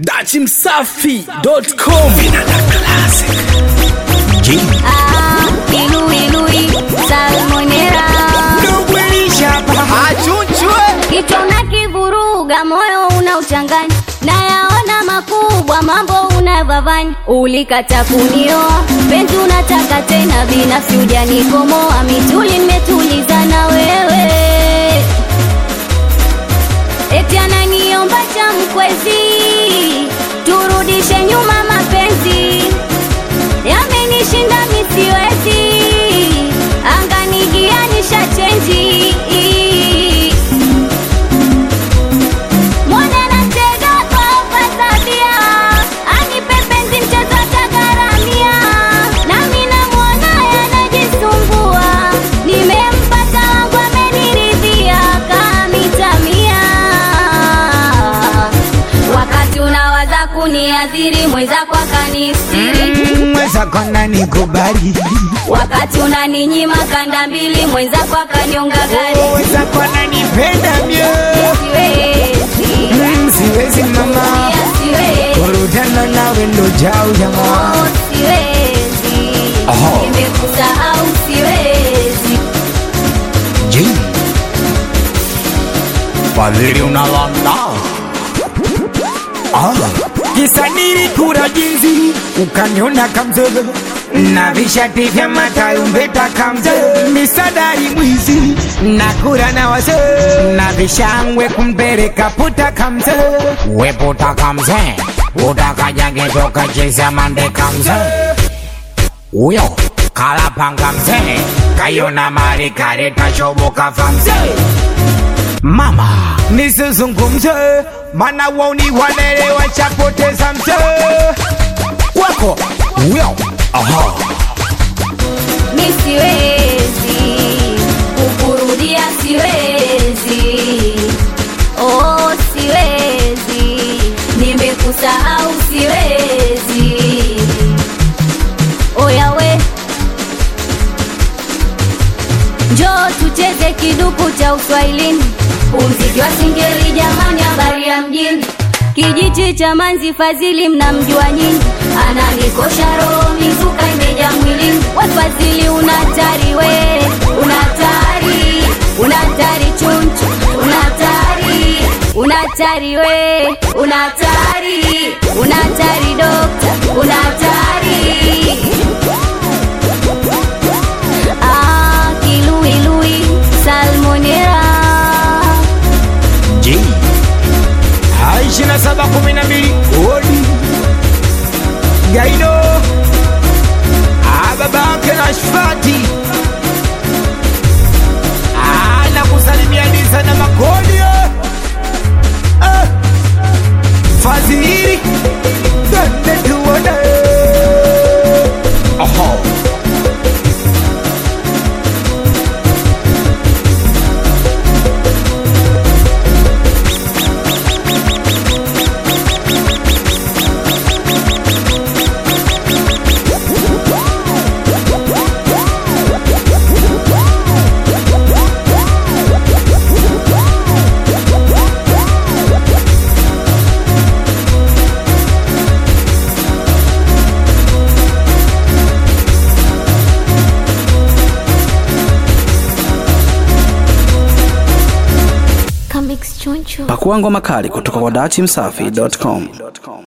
dachimsafi.com Ah, Lui Lui Salmonera kichwa unakivuruga, moyo unauchanganya, nayaona makubwa, mambo unavavanya. Ulikata kunioa, penzi unataka tena, binafsi hujanikomoa, mituli nimetulizana wewe, eti ananiomba cha mkwezi, turudishe nyuma mapenzi yamenishinda misiwezi anganigianisha chenji mwana natega kwa fasadia anipe penzi mchezo atagharamia nami namwona yanajisumbua nimempata wangu ameniridhia kamitamia wakati unawaza kuniadhiri mwenzako akanistiri mwenzako nanikubali wakati unaninyima kanda mbili mwenzako akanyonga gari mwenzako nanipenda myo siwezi Mm, siwezi mama Pia siwezi kurutana nawe ndo jau jamaa Oh, siwezi Aha. nimekusahau siwezi Ji. fadhili unalanda ah. kisa nilikula jinzi ukaniona kamzozo na vishati vya matarumbeta kamzo misadari mwizi nakura na wazo na vishangwe kumpeleka puta kamzo we puta kamze utakajage toka cheza mande kamzo uyo kalapanga mzee kayona mali kareta shoboka fa mzee mama nisizungumze mana wauni wanelewa chapoteza mzee wako uyo aha mi siwezi kukurudia siwezi oh siwezi nimekusahau siwezi oyawe njoo tucheze kiduku cha uswahilini umziki wa singeli jamani habari ya mjini kijiji cha manzi fadhili mnamjua nyinyi ananikosha roho mizuka imeja mwilini wafadhili unatari we unatari unatari chunchu unatari unatari we unatari unatari dokta unatari Ah, kiluilui salmonera J ishirini na saba kumi na mbili odi Gaido Ah, babake na Shfati Ah, nakusalimia Disa na Makodi eh. Eh. Fadhili Twende tuone Aha Kamix choncho pakua ngoma kali kutoka kwa dachimsafi.com